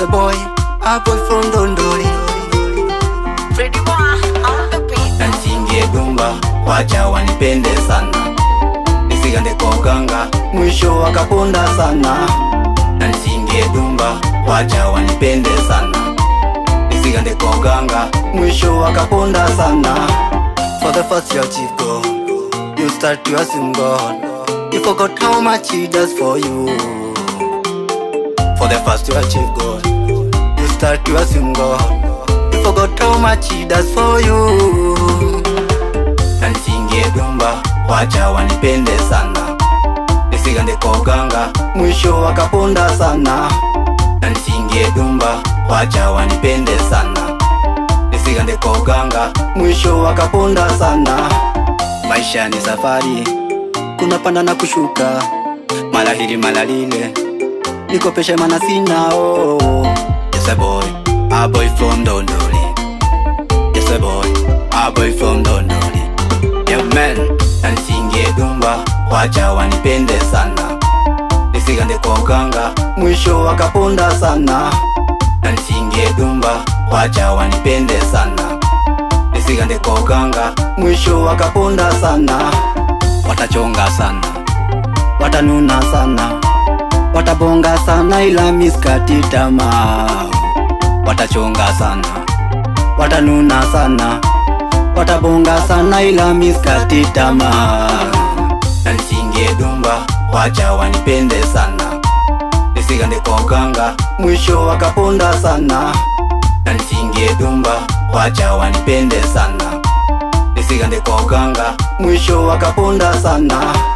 a boy, a boy from Dondoli. Freddy Boy on the beat. Na nisingie dumba, wacha wanipende sana, nisigande kwa uganga, mwisho wakaponda sana. Na nisingie dumba, wacha wanipende sana, nisigande kwa uganga, mwisho wakaponda sana. For the first you achieve God, you start to assume God. You forgot how much He does for you. For the first you achieve God, you start to assume God. You forgot how much He does for you. Na nisingie dumba, wacha wanipende sana, nisigande kwa uganga, mwisho wakaponda sana. Na nisingie dumba, wacha wanipende sana, nisigande kwa uganga, mwisho wakaponda sana. Maisha ni safari, kuna panda na kushuka, mara hili mara lile, nikopeshe mana sina oh. Yes a boy, a boy from Dondoli. Yes a boy, a boy from Dondoli. Yeah man, na nisingie dumba, wacha wanipende sana, nisigande kwa uganga, mwisho wakaponda sana. Na nisingie dumba, wacha wanipende sana, nisigande kwa uganga, mwisho wakaponda sana. Watachonga sana, watanuna sana, watabonga sana, ila miskati tamaa. Watachonga sana, watanuna sana, watabonga sana, ila miskati tamaa. Na nisingie dumba, wacha wanipende sana, nisigande kwa uganga, mwisho wakaponda sana. Na nisingie dumba, wacha wanipende sana, nisigande kwa uganga, mwisho wakaponda sana.